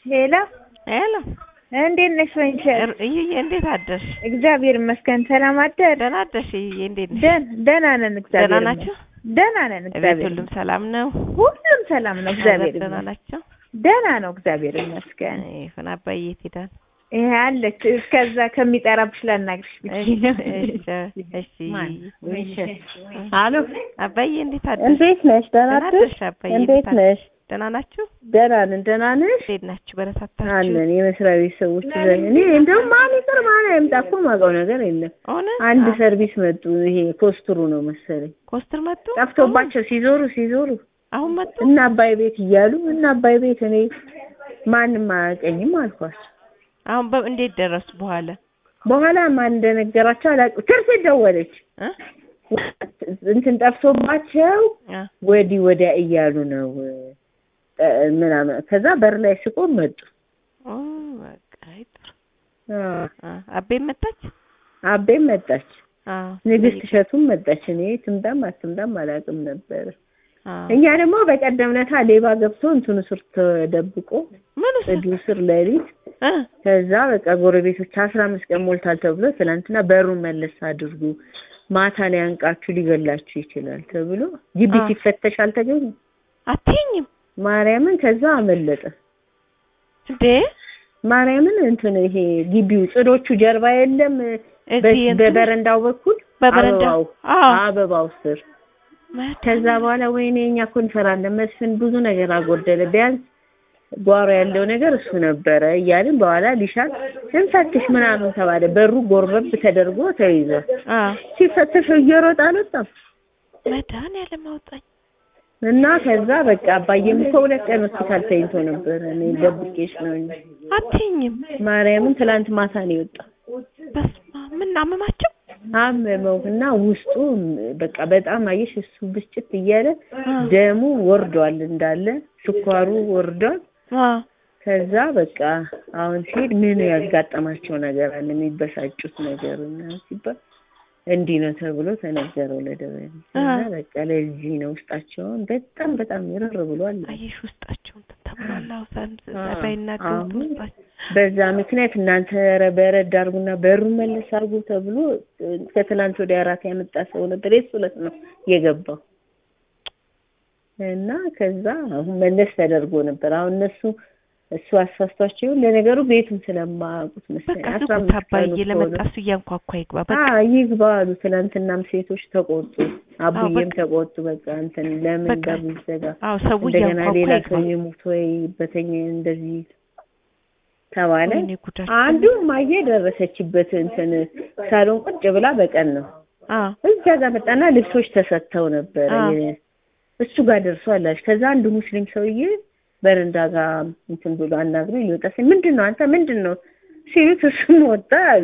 ሄሎ ሄሎ እንዴት ነሽ ወይንሸት? እይዬ እንዴት አደርሽ? እግዚአብሔር ይመስገን። ሰላም አደር? ደህና አደርሽ እይዬ? እንዴት ነሽ? ደህና ደህና ነን። እግዚአብሔር ደህና ናችሁ? ይመስገን። ደህና ነን። እቤት እግዚአብሔር ሁሉም ሰላም ነው? ሁሉም ሰላም ነው። እግዚአብሔር ደህና ይመስገን። ናቸው? ደህና ነው። እግዚአብሔር ይመስገን። ይሁን። አባዬ የት ሄዳል? ይሄ አለች እስከዛ ከሚጠራብሽ ላናግርሽ ብቻ ነው። እሺ አሎ አባዬ እንዴት አደርሽ? እንዴት ነሽ? ደህና ደህና አደርሽ? አደርሽ አባዬ? እንዴት ነሽ? ደህና ናችሁ? ደህና ነን። ደህና ነሽ? እንዴት ናችሁ? በረታታችሁ? አለን። የመስሪያ ቤት ሰዎች ዘኝ እኔ እንደውም ማን ይቅር ማን አይምጣ እኮ የማውቀው ነገር የለም። ሆነ አንድ አ- ሰርቪስ መጡ። ይሄ ኮስትሩ ነው መሰለኝ ኮስትር መጡ? ጠፍቶባቸው ሲዞሩ ሲዞሩ አሁን መጡ? እና አባይ ቤት እያሉ እና አባይ ቤት እኔ ማንም አያውቀኝም አልኳቸው። አሁን በ- እንዴት ደረሱ በኋላ? በኋላ ማን እንደነገራቸው አላውቅም። ትርፍ ደወለች እ? እንትን ጠፍቶባቸው አ ወዲህ ወዲያ እያሉ ነው እ፣ ምናምን ከዛ በር ላይ ስቆም መጡ። ኦ በቃ አይ ጥሩ። አ፣ አ አቤም መጣች? አቤም መጣች፣ አ ንግስት እሸቱም መጣች። እኔ ትምጣም አትምጣም አላውቅም ነበር። አ እኛ ደግሞ በቀደም ለታ ሌባ ገብቶ እንትኑ ስር ተደብቆ ምን ውስጥ? ጽዱ ስር ሌሊት እ ከዛ በቃ ጎረቤቶች አስራ አምስት ቀን ሞልታል ተብሎ ትናንትና በሩን መለስ አድርጉ ማታ ላይ አንቃችሁ ሊገላችሁ ይችላል ተብሎ ግቢ አ። ሲፈተሽ አልተገኘም። አትይኝም ማርያምን ከዛ አመለጠ። እንዴ? ማርያምን እንትን ይሄ ግቢው ጽዶቹ ጀርባ የለም በ- እዚህ እንትን በበረንዳው በኩል በበረንዳ አበባው አዎ አበባው ስር መ- ከዛ በኋላ ወይኔ እኛ እኮ እንፈራለን መስፍን ብዙ ነገር አጎደለ ቢያንስ ጓሮ ያለው ነገር እሱ ነበረ እያልን በኋላ ሊሻል እንፈትሽ ምናምን ተባለ በሩ ጎርበብ ተደርጎ ተይዟል አ ሲፈተሽ እየሮጠ አልወጣም መድኃኒዓለም አውጣኝ። እና ከዛ በቃ አባዬም እኮ ሁለት ቀን ሆስፒታል ተኝቶ ነበረ እኔ ደብቄሽ ነው እንጂ አትይኝም? ማርያምን ትላንት ማታ ነው የወጣው በስመ አብ ምን አመማቸው? አመመው እና ውስጡ በቃ በጣም አየሽ እሱ ብስጭት እያለ አ ደሙ ወርዷል እንዳለ ስኳሩ ወርዷል አ ከዛ በቃ አሁን ሲሄድ ምን ያጋጠማቸው ነገር አለ የሚበሳጩት ነገር እና ሲባል እንዲህ ነው ተብሎ ተነገረው ለደበሌ እና አሃ። በቃ ለዚህ ነው ውስጣቸውን በጣም በጣም ይረር ብሏል አየሽ ውስጣቸው እንትን ተብሏል። አዎ ሳም አ፣ ባይናገሩ አሁን ውስጣቸው በዛ ምክንያት እናንተ ኧረ በረድ አድርጉና በሩን መለስ አድርጉ ተብሎ እ፣ ከትላንት ወዲያ አራት ያመጣ ሰው ነበር የሱ ዕለት ነው የገባው እና ከዛ አሁን መለስ ተደርጎ ነበር አሁን እነሱ እሱ አሳስቷቸው ይሁን ለነገሩ ቤቱን ስለማያውቁት መሰለኝ በቃ አስራ ዝጉት አምስት አባዬ ቀኑ እኮ ለመጣ ነው። እሱ እያንኳኳ ይግባ። በቃ አዎ ይግባ አሉ። ትናንትናም ሴቶች ተቆጡ፣ አቡዬም በቃ- ተቆጡ። በቃ እንትን ለምን በቃ በሩ ይዘጋ አዎ ሰው እንደገና እያንኳኳ ሌላ ይግባ። ሰው ይሙት ወይ በተኛ እንደዚህ ተባለ። ወይኔ ጉዳቸው። አንዱ ማየ ደረሰችበት እንትን ሳሎን ቁጭ ብላ በቀን ነው አዎ እዛ ጋር መጣና ልብሶች ተሰጥተው ነበረ አዎ። የ- እሱ ጋር ደርሷል አለች። ከዛ አንዱ ሙስሊም ሰውዬ በረንዳ ጋር እንትን ብሎ አናግሮ ሊወጣ ሲል ምንድን ነው አንተ ምንድን ነው ሲሉት እሱም ወጣ አሉ።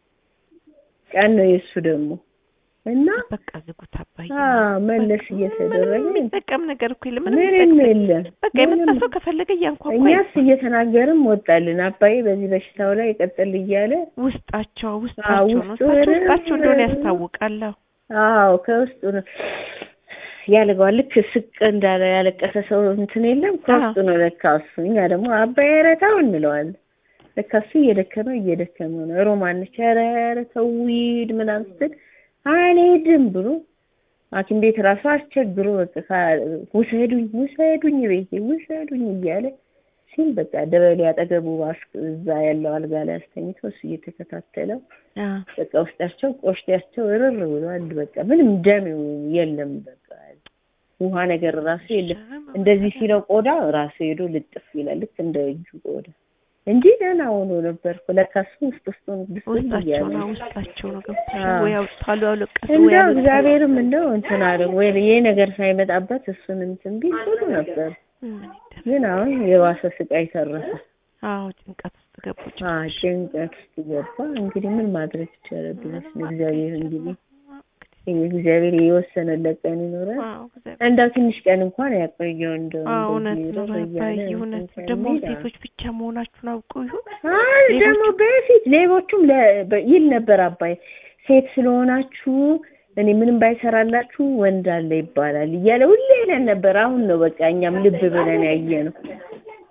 ቀን ነው የእሱ ደግሞ እና በቃ ዝጉት አባዬ። አዎ መለስ ምንም እየተደረገ የሚጠቀም ነገር እኮ የለም። ምንም ምንም የሚጠቅም የለም። በቃ የመጣ ምንም ሰው ከፈለገ እያንኳኳ እኛስ ይግባ። እየተናገርም ወጣልን። አባዬ በዚህ በሽታው ላይ ቀጥል እያለ ውስጣቸው ውስጣቸው ነው ውስጡ ውስጣቸው ምንም ውስጣቸው እንደሆነ ምንም ያስታውቃል። አዎ አዎ ከውስጡ ነው ያለገዋል። ልክ ስቅ እንዳለ ያለቀሰ ሰው እንትን የለም ከውስጡ ነው ለካ እሱ። እኛ ደግሞ አባዬ ኧረ ተው እንለዋለን። ለካ እሱ እየደከመ እየደከመ ነው። ሮማን ነች ኧረ ኧረ ተው ሂድ ምናምን ስትል አልሄድም ብሎ ሐኪም ቤት ራሱ አስቸግሮ በቃ ካ- ውሰዱኝ ውሰዱኝ ቤቴ ውሰዱኝ እያለ ሲል በቃ ደበሌ አጠገቡ አስ- እዛ ያለው አልጋ ላይ አስተኝቶ እሱ እየተከታተለው አዎ በቃ ውስጣቸው ቆሽታቸው እርር ብሏል። በቃ ምንም ደም የለም። በቃ ውሃ ነገር ራሱ የለም። እንደዚህ ሲለው ቆዳ ራሱ ሄዶ ልጥፍ ይላል ልክ እንደ እጁ ቆዳ እንጂ ደህና ሆኖ ነበር እኮ ለካ እሱ ውስጥ ውስጡን ብስል ውስጣቸው እያለ ነው ውስጣቸው ነው ገብቶሻል አዎ። ወይ አውጥታሉ ያለቀሱ ወይ እንደው ያለቀሱ እግዚአብሔርም እንደው እንትን አለ ወይ ይሄ ነገር ሳይመጣበት እሱን እንትን ቢል ጥሩ ነበር። ምን ይደረግ? ግን አሁን የባሰ ስቃይ ተረፈ። አዎ ጭንቀት ውስጥ ገቡ። አ ጭንቀት ውስጥ ገባ። እንግዲህ ምን ማድረግ ይቻላል ብለሽ ነው እግዚአብሔር እንግዲህ እግዚአብሔር የወሰነለት ቀን ይኖራል። አዎ እግዚአብሔር እንደው ትንሽ ቀን እንኳን ያቆየው እንደው አዎ እውነት እንደዚህ ነው ረር እያለ ባባዬ፣ እውነት ነው። እንትን ደግሞ ከሚል ሴቶች ብቻ መሆናችሁን አውቀው ይሁን አይ ደግሞ በፊት ሌቦቹም ለ- በ- ይል ነበር አባይ ሴት ስለሆናችሁ እኔ ምንም ባይሰራላችሁ ወንድ አለ ይባላል እያለ ሁሌ ይለን ነበር። አሁን ነው በቃ እኛም ልብ ብለን ያየ ነው።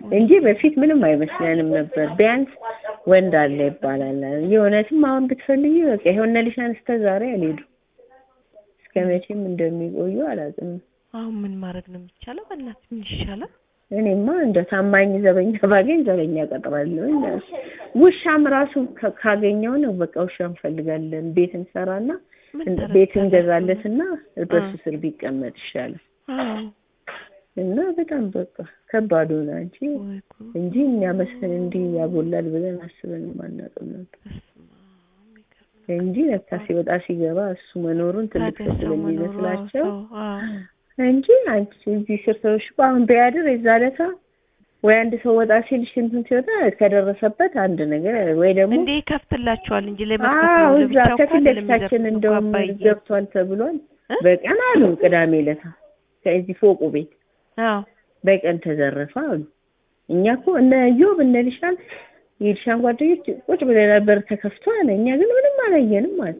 እንጂ በፊት ምንም አይመስለንም ነበር። ቢያንስ ወንድ አለ ይባላል። የእውነትም አሁን ብትፈልጊ በቃ የሆነ ልሻን እስከ ዛሬ አልሄዱ እስከ መቼም እንደሚቆዩ አላውቅም። አሁን ምን ማድረግ ነው የሚቻለው? በእናትህ ምን ይሻላል? እኔማ እንደ ታማኝ ዘበኛ ባገኝ ዘበኛ ቀጥራለሁ። ውሻም ራሱ ከ- ካገኘው ነው በቃ ውሻ እንፈልጋለን። ቤት እንሰራና ምን እንደ- ታደርጊያለሽ? ቤት እንገዛለትና በሱ አ። ስር ቢቀመጥ ይሻላል። አዎ እና በጣም በቃ ከባድ ሆነ እንጂ ወይ ጉድ! እንጂ እኛ መስፍን እንዲህ ያጎላል ብለን አስበን አናውቅም ነበር በስመ አብ የሚገርም እንጂ ለካ ሲወጣ ሲገባ እሱ መኖሩን ትልቅ ታዲያ ሰው ሰው መኖሩ ስለሚመስላቸው ሰው አዎ እንጂ አንቺ እዚህ ስር ሰዎች እኮ አሁን ቢያድር የዛ ዕለታ ወይ አንድ ሰው ወጣ ሲል ሽንቱን ሲወጣ ከደረሰበት አንድ ነገር ወይ ደግሞ እንዴ ይከፍትላቸዋል እንጂ ለመክፈት አዎ ነው እዛ ለብቻው ከፊት እኮ አይደለም ለፊታችን የሚዘርፉት እኮ እንደውም አባዬ። ገብቷል ተብሏል። እ? በቀን አሉ ቅዳሜ ዕለታ ከዚህ ፎቁ ቤት አዎ በቀን ተዘረፈ አሉ። እኛ እኮ እነ ዮብ እነ ልሻን የልሻን ጓደኞች ቁጭ ብለን ነበር ተከፍቶ አለ። እኛ ግን ምንም አላየንም አለ።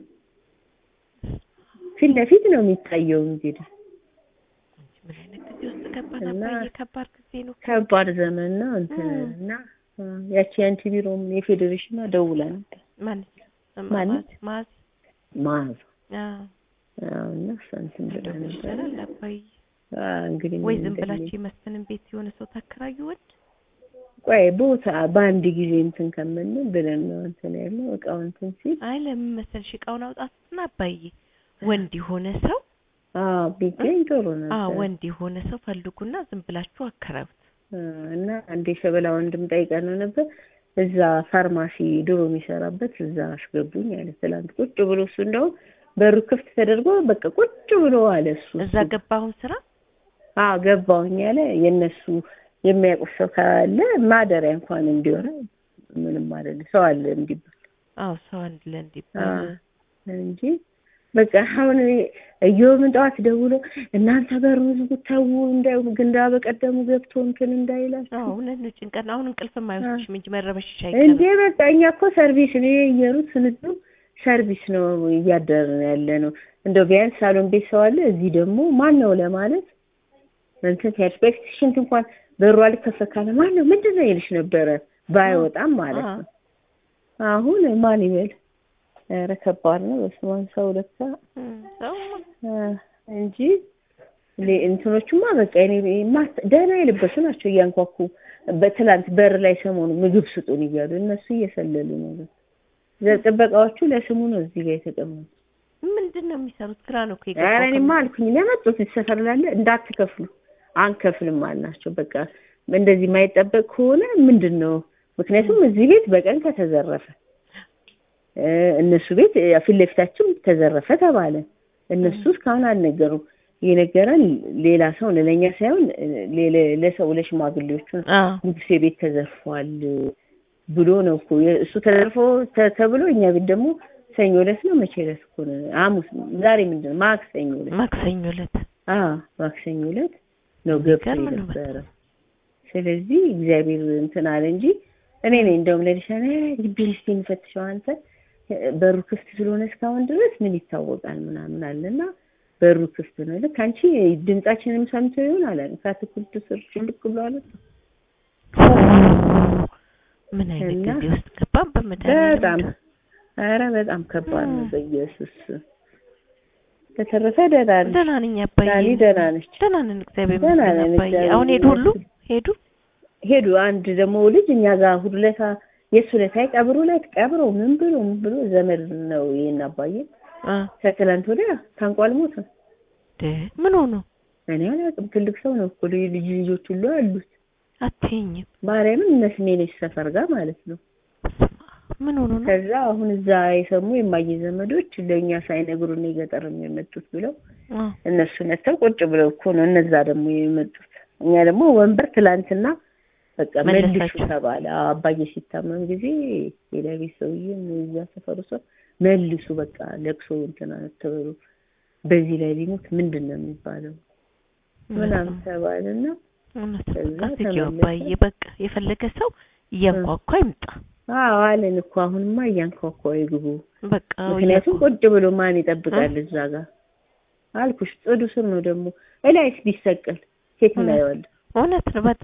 ፊት ለፊት ነው የሚታየው እንግዲህ ምን አይነት ጊዜ ውስጥ ገባን እና- አባዬ? ከባድ ጊዜ ነው። ከባድ ዘመን ነው እንትን እ። እና እ፣ ያቺ የአንቲ ቢሮም የፌዴሬሽኗ ደውላ ነበር ማን ማን? ማዝ ማዝ አዎ አዎ፣ እና እሷ እንትን ብላ እንደው ምን ነበር ይሻላል አባዬ? አዎ፣ እንግዲህ ወይ ምን ዝም እንደሚል ብላችሁ የመስፍንን ቤት የሆነ ሰው ታከራዩ ወንድ ቆይ ቦታ በአንድ ጊዜ እንትን ከምንል ብለን ነው እንትን ያለው እቃው እንትን ሲል አይ ለምን መሰልሽ እቃውን አውጣትና አባዬ ወንድ የሆነ ሰው አዎ ቢገኝ ጥሩ ነው አዎ ወንድ የሆነ ሰው ፈልጉና ዝም ብላችሁ አከራዩት። እና አንድ የሸበላ ወንድም ጠይቀን ነው ነበር እዛ ፋርማሲ ድሮ የሚሰራበት እዛ አስገቡኝ አለ ትላንት ቁጭ ብሎ እሱ እንደውም በሩ ክፍት ተደርጎ በቃ ቁጭ ብሎ አለ እሱ እዛ ገባ አሁን ስራ አዎ ገባሁኝ አለ የእነሱ የሚያውቁት ሰው ካለ ማደሪያ እንኳን እንዲሆነ ምንም አይደለም ሰው አለ እንዲባል አዎ ሰው አንድ አዎ ለእንዲባል እንጂ በቃ አሁን እየውም ጠዋት ደውሎ እናንተ በሩ ዝጉ ተው እንዳይ ግንዳ በቀደሙ ገብቶ እንትን እንዳይላችሁ አዎ እውነት ነው። ጭንቀት ነው። አሁን እንቅልፍም አይወስድሽም እንጂ መረበሽሽ እንዴ አይቀርም። በቃ እኛ እኮ ሰርቪስ ነው የየሩት ስንዱ ሰርቪስ ነው እያደርን ያለ ነው። እንደው ቢያንስ ሳሎን ቤት ሰው አለ። እዚህ ደግሞ ማን ነው ለማለት እንትን ፐርስፔክት ሽንት እንኳን በሩ አልከፈት ካለ ማን ነው ምንድን ነው ይልሽ ነበረ ባይወጣም ማለት ነው። አሁን ማን ይበል? ኧረ ከባድ ነው። በስመ አብ ሰው ለካ እም፣ ሰው አ፣ እንጂ ሌ- እንትኖቹማ በቃ እኔ ማስ- ደህና የለበሱ ናቸው እያንኳኩ በትላንት በር ላይ ሰሞኑ ምግብ ስጡን እያሉ እነሱ እየሰለሉ ነው። ዘ- ጥበቃዎቹ ለስሙ ነው እዚህ ጋር የተቀመጡ። ምንድን ነው የሚሰሩት? ግራ ነው እኮ ኧረ የገባው እኔማ ከምን- አልኩኝ ለመጡት ሰፈር ላለ እንዳትከፍሉ አንከፍልም አልናቸው። በቃ እንደዚህ የማይጠበቅ ከሆነ ምንድን ነው ምክንያቱም እዚህ ቤት በቀን ከተዘረፈ እ፣ እነሱ ቤት እ፣ ፊት ለፊታችን ተዘረፈ ተባለ። እነሱ እስካሁን አልነገሩም። የነገረን ሌላ ሰው ነው፣ ለእኛ ሳይሆን እ፣ ሌለ- ለሰው ለሽማግሌዎቹ ነው። አዎ ንጉሴ ቤት ተዘርፏል ብሎ ነው እኮ የ- እሱ ተዘርፎ ተ- ተብሎ እኛ ቤት ደግሞ ሰኞ ዕለት ነው መቼ ዕለት እኮ ነው ሐሙስ ዛሬ ምንድን ነው ማክሰኞ ዕለት ማክሰኞ ዕለት አዎ ማክሰኞ ዕለት ነው ገብቶ የሚገርም ነው የነበረ። ስለዚህ እግዚአብሔር እንትን አለ እንጂ እኔ ነኝ እንደውም ለሊሻነ ግቢውን እስኪ እንፈትሸው አንተ በሩ ክፍት ስለሆነ እስካሁን ድረስ ምን ይታወቃል ምናምን አለና በሩ ክፍት ነው። ልክ አንቺ ድምጻችንም ሰምቶ ይሆን አለ ከአትክልቱ ስር ጭልቅ ብሎ አለ። ምን አይነት እና ጊዜ ውስጥ ገባን? በመድኃኒዓለም በጣም እንደው። ኧረ በጣም ከባድ ነው። እም። በኢየሱስ በተረፈ ደህና ነሽ? ደህና ነኝ አባዬ። ዳኒ ደህና ነች? ደህና ነን እግዚአብሔር ደህና ይመስገን ነን አባዬ። እግዚአብሔር አሁን ሄዱ ሁሉ ይመስገን። ሄዱ። ሄዱ አንድ ደግሞ ልጅ እኛ ጋር እሑድ ዕለት የእሱ ዕለት አይ ቀብሩ ላይ ቀብሮ ምን ብሎ ምን ብሎ ዘመድ ነው ይሄን አባዬ አ ከትላንት ወዲያ ታንቋል ሞተ። ደ ምን ሆኖ እኔ አላውቅም። ትልቅ ሰው ነው እኮ ልጅ ልጅ ልጆች ሁሉ አሉት። አትይኝም? ማርያምን እነ ስሜነሽ ሰፈር ጋር ማለት ነው። ምን ሆኖ ነው? ከዛ አሁን እዛ የሰሙ የማየ ዘመዶች ለእኛ ሳይነግሩን የገጠር የመጡት ብለው አ እነሱ መጥተው ቁጭ ብለው እኮ ነው እነዛ ደግሞ የመጡት። እኛ ደግሞ ወንበር ትላንትና በቃ መልሱ መለሳቸው። ተባለ። አዎ፣ አባዬ ሲታመም ጊዜ ሌላ ቤት ሰውዬም እዛ ሰፈሩ ሰው መልሱ በቃ ለቅሶ እንትና ተበሉ በዚህ ላይ ቢሞት ምንድን ነው የሚባለው ምናምን ተባለና እውነት ከዛ በቃ ዝጊው ተመለሰ። አባዬ። በቃ የፈለገ ሰው እያንኳኳ ይምጣ። አዎ አለን እኮ አሁንማ እያንኳኳ ይግቡ። በቃ ምክንያቱም ቁጭ ብሎ ማን ይጠብቃል እዛ ጋር አልኩሽ። ጽዱ ስር ነው ደግሞ እላይስ ቢሰቀል ሴት እውነት። እናየዋለን። እውነት ነው በጣም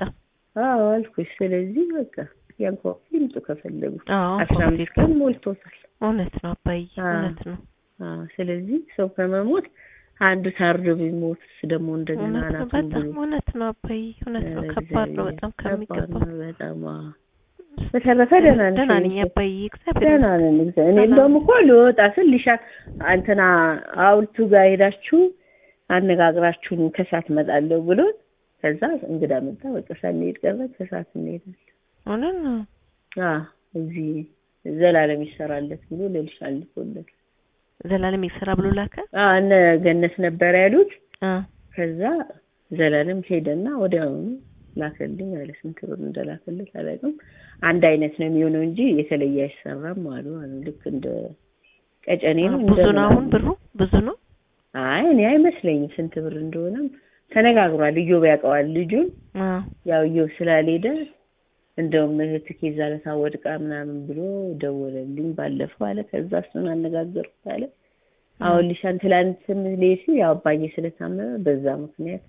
አዎ አልኩሽ። ስለዚህ በቃ ያንኳኩ ይምጡ ከፈለጉ። አዎ አስራ አምስት ቀን ሞልቶታል። እውነት ነው አባዬ አዎ። እውነት ነው አዎ ስለዚህ ሰው ከመሞት አንዱ ታርዶ ቢሞትስ ደግሞ እንደገና እውነት ነው አናቱን በጣም ብሎ እውነት ነው አባዬ እውነት ነው ኧረ ከባድ ነው እግዚአብሔር፣ በጣም ከባድ ከሚገባው ነው በጣም አዎ። በተረፈ ደህና ነሽ? ደህና ነኝ አባዬ እግዚአብሔር ደህና ነን። እግዚአብሔር እኔ እንደውም እኮ ልወጣ ስል ሊሻ እንትና ሐውልቱ ጋር ሄዳችሁ አነጋግራችሁን ከሰዓት እመጣለሁ ብሎ ከዛ እንግዳ መጣ። በቃ ሳንሄድ ቀረ። ከሰዓት እንሄዳለን። እውነት ነው አዎ እዚህ ዘላለም ይሰራለት ብሎ ለልሻ ልኮለት ዘላለም ይሰራ ብሎ ላከ አዎ እነ ገነት ነበር ያሉት። አ ከዛ ዘላለም ሄደና ወዲያውኑ ላከልኝ አለ። ስንት ብር እንደላከለት አላውቅም። አንድ አይነት ነው የሚሆነው እንጂ የተለየ አይሰራም አሉ አሉ። ልክ እንደ ቀጨኔ ነው እንደ ብዙ ነው አሁን ምናምን። ብሩ ብዙ ነው አይ እኔ አይመስለኝም ስንት ብር እንደሆነም ተነጋግሯል። እዮብ ያውቀዋል ልጁን። አ ያው እዮብ ስላልሄደ እንደውም እህትህ የዛ ዕለት ወድቃ ምናምን ብሎ ደወለልኝ ባለፈው አለ። ከዛ እሱን አነጋገርኩት አለ። አሁን ሊሻን ትላንትም ሌሲ ያው አባዬ ስለታመመ በዛ ምክንያት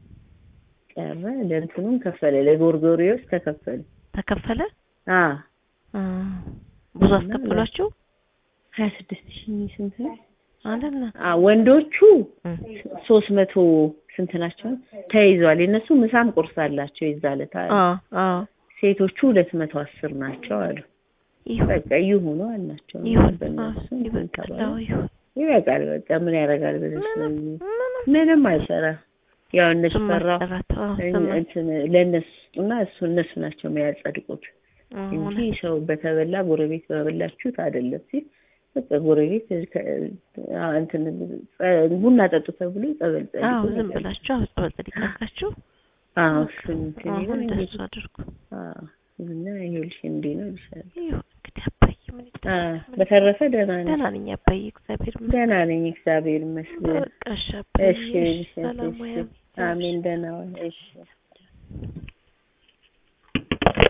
ቀረ። ለእንትኑም ከፈለ ለጎርጎሪዎስ ተከፈለ። ተከፈለ አ አ ብዙ እና አስከፈሏችሁ ሀያ ስድስት ሺህ ስንት ነው? አይደለ አ ወንዶቹ እም። ሶስት መቶ ስንት ናቸው ተይዟል። የእነሱ ምሳም ቁርስ አላቸው የዛ ዕለት አለ። አ አ ሴቶቹ ሁለት መቶ አስር ናቸው አሉ። ይሁን በቃ ይሁኑ አልናቸው። ይሁን በእነሱ አዎ፣ ይበቃል ተባለ። አዎ፣ ይሁን ይበቃል በቃ ምን ያደርጋል ብለሽ ነው ምንም እንጂ ምንም ምንም አይሰራም። ያው እነሱ እሱም ፈራ ማሰራት አዎ፣ እሱም እንትን ለእነሱ ስጡና እሱ እነሱ ናቸው የሚያጸድቁት አዎ፣ እንጂ እውነት ሰው በተበላ ጎረቤት በበላችሁት አይደለም ሲል በቃ ጎረቤት ከ- አ- እንትን ጸ- ቡና ጠጡ ተብሎ ጸበል ጸድቁ አዎ ዝም ነገር። ብላችሁ አዎ ጸበል ጸዲቅ አድርጋችሁ አዎ እሱን እንትን አሁን ይሁን እንደሱ እንግዲህ አድርጉ አዎ እና ይኸውልሽ እንዲህ ነው ይልሻል። ይሁን እንግዲህ አባዬ ምን አ ይደረግ ምን በተረፈ ደህና ነኝ ደህና ነኝ አባዬ እግዚአብሔር ይመስገን ደህና ነኝ እግዚአብሔር ይመስገን። በቃ እሺ አባዬ እሺ እሺ እሺ ሰላም እሺ ወይ አሜን ደህና ዋል እሺ